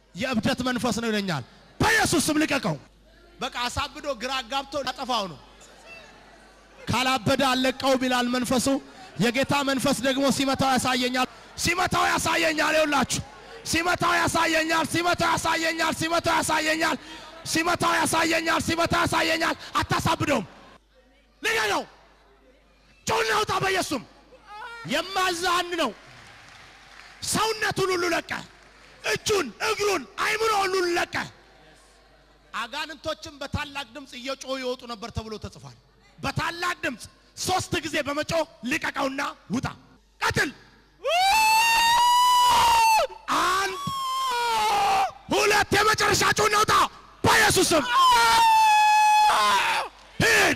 የእብደት መንፈስ ነው ይለኛል። በኢየሱስ ስም ልቀቀው። በቃ አሳብዶ ግራ ጋብቶ ላጠፋው ነው። ካላበደ አለቀው ቢላል መንፈሱ። የጌታ መንፈስ ደግሞ ሲመታው ያሳየኛል፣ ሲመታው ያሳየኛል። ይውላችሁ ሲመታው ያሳየኛል፣ ሲመታው ያሳየኛል፣ ሲመታው ያሳየኛል፣ ሲመታው ያሳየኛል፣ ሲመታው ያሳየኛል። አታሳብደውም። ልቀቀው። ጮና ውጣ በኢየሱስም የማዛን ነው። ሰውነቱን ሁሉ ለቀ። እጁን፣ እግሩን፣ አይምሮ ሁሉ ለቀ። አጋንንቶችም በታላቅ ድምፅ እየጮሁ ይወጡ ነበር ተብሎ ተጽፏል። በታላቅ ድምፅ ሶስት ጊዜ በመጮህ ልቀቀውና ውጣ። ቀጥል። አንድ ሁለት፣ የመጨረሻ ጮና ውጣ በኢየሱስም ሂድ።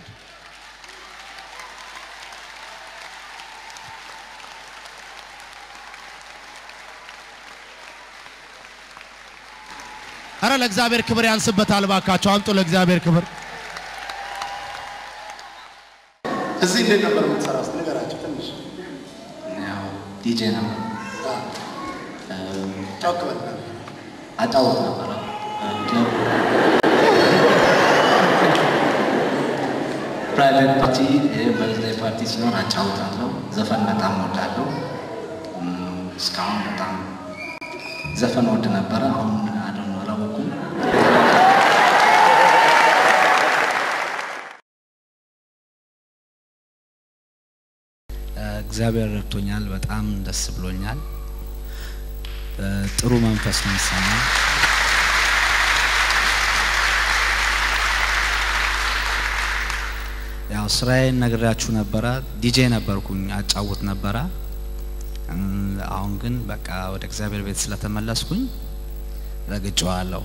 አረ ለእግዚአብሔር ክብር ያንስበታል። ባካቸው አምጡ ለእግዚአብሔር ክብር። እዚህ እንዴት ነበር የምትሰራው? እስኪ ንገራቸው ትንሽ ያው ዲጄ ነው ጮክ በል። አጫወት ነበረ ክለብ ፕራይቬት ፓርቲ በርዝዴይ ፓርቲ ሲኖር አጫውታለሁ። ዘፈን በጣም ወዳለሁ። እም፣ እስካሁን በጣም ዘፈን ወድ ነበረ። አሁን አደነ አላወኩም። እግዚአብሔር ረድቶኛል። በጣም ደስ ብሎኛል። ጥሩ መንፈስ ነው የሚሰማኝ። ያው ስራዬን ነግሬያችሁ ነበረ። ዲጄ ነበርኩኝ፣ አጫውት ነበረ። እም፣ አሁን ግን በቃ ወደ እግዚአብሔር ቤት ስለተመለስኩኝ ረግጬዋለሁ።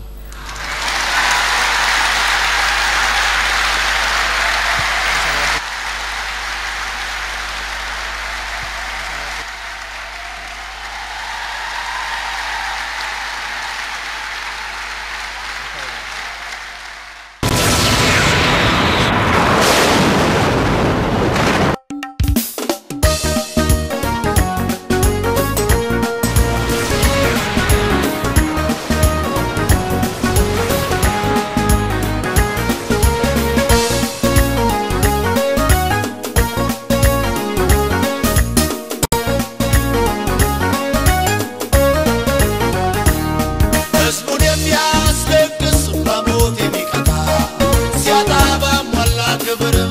ሕዝቡን የሚያስለቅስ በሞት የሚቀጣ ሲያጣ ባሟላ ክብር